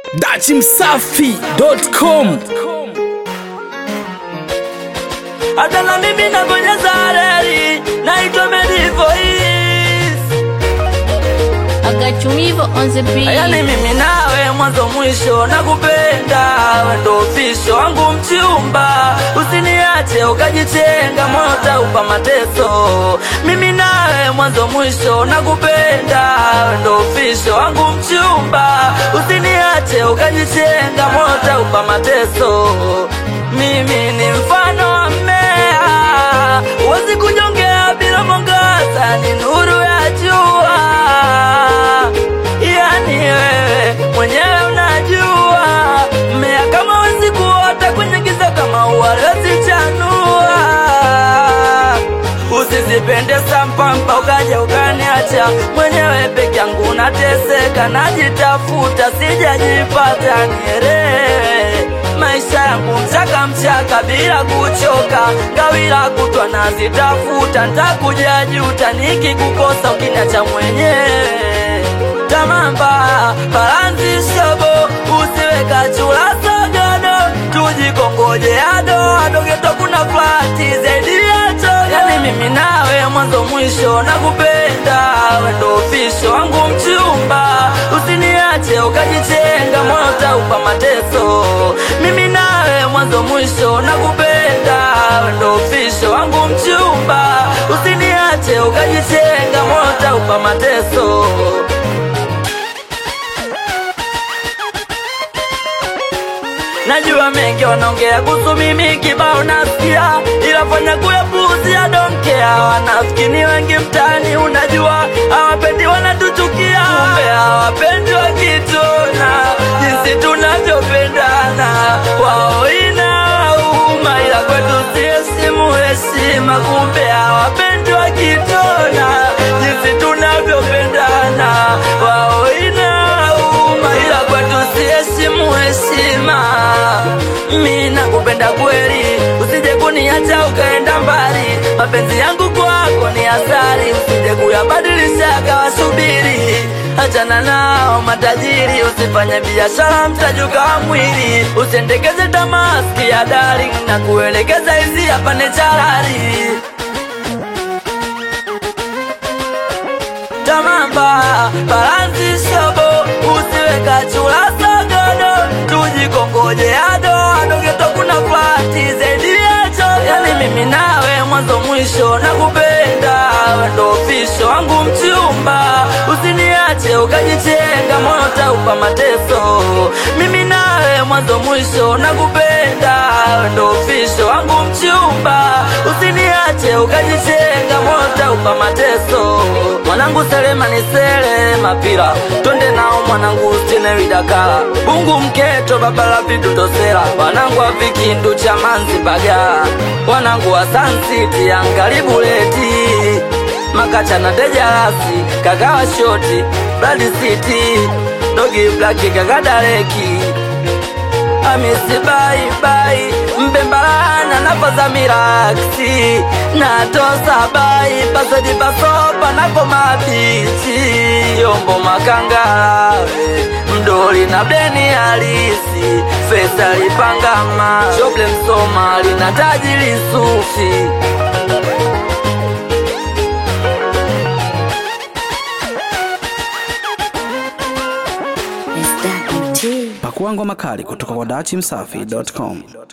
dachimsafi.com hata na mimi nabonyeza reli naitwa Medivoice. Agachumivo on the beat. Yani mimi nawe mwanzo mwisho nakupenda, we ndo ofisho wangu mchumba, usiniache ukajitenga, moyo utaupa mateso. Mimi nawe mwanzo mwisho nakupenda, we ndo ofisho wangu mchumba, usiniache ukajitenga, moyo utaupa mateso. Mimi ni mfano wa mmea, huwezi kunyongea bila mwangaza, ni nuru ya jua yani wewe mwenyewe unajua mmea kama wezi kuota kwenye giza kama uwalezi chanua usizipende sampampa ukaja ukaniacha mwenyewe peke yangu nateseka najitafuta sijajipata nielewe maisha yangu mchaka mchaka bila kuchoka ngawila kutwa nazitafuta ntakuja juta nikikukosa ukiniacha mwenyewe tamamba balanzi shobo usiweka chula sogodo tujikongoje ado adogeto kuna flati zaidi yacho yani mimi nawe mwanzo mwisho nakupenda wendo ofisho wangu mchumba usiniache ukajitenga moyo utaupa mateso mimi nawe mwanzo mwisho nakupenda wendo ofisho wangu mchumba usiniache ukajitenga moyo utaupa mateso Najua mengi wanaongea kuhusu mimi kibao nasikia, ila fanya kuyapuuzia donkea. Wanafiki ni wengi mtaani, unajua hawapendi, wanatuchukia, kumbe hawapendi wakitona jinsi tunavyopendana. Wao inauma, ila kwetu si heshimu heshima, kumbe hawapendi wakitona jinsi tunavyopendana. Wao inauma, ila kwetu si heshimu heshima. Mi nakupenda kweli, usije kuniacha ukaenda mbali. Mapenzi yangu kwako ni asari, usije kuyabadilisha akawasubiri. Achana nao matajiri, usifanye biashara mtajuka wa mwili. Usiendekeze tamaski ya darling na kuelekeza hizi hapa ni charari. tamamba balanzi shobo usiweka chula sogodo tujikongoje ado adogeto kuna flati zaidi yacho yani mimi nawe mwanzo mwisho nakupenda wendo ofisho wangu mchumba usiniache ukajitenga moyo utaupa mateso mimi nawe mwanzo mwisho nakupenda wendo ofisho wangu mchumba usiniache ukajitenga moyo utaupa mateso mwanangu selema ni sele mapira twende nao mwanangu ustinewidakala bungu mketo babala vidutosela wanangu wa vikindu cha manzi bagala wanangu wa sansiti angalibuleti makacha na dejarasi kagawa shoti bladi city dogi blaki kagadareki amisi bai bai mbembalana napoza miraksi natosa bai pasodi pasopa napo mabichi yombo makangalawe mdoli na bleni halisi fesa lipangama shoble msoma lina tajili sufi Is that MT? pakua ngoma kali kutoka kwa dachimsafi.com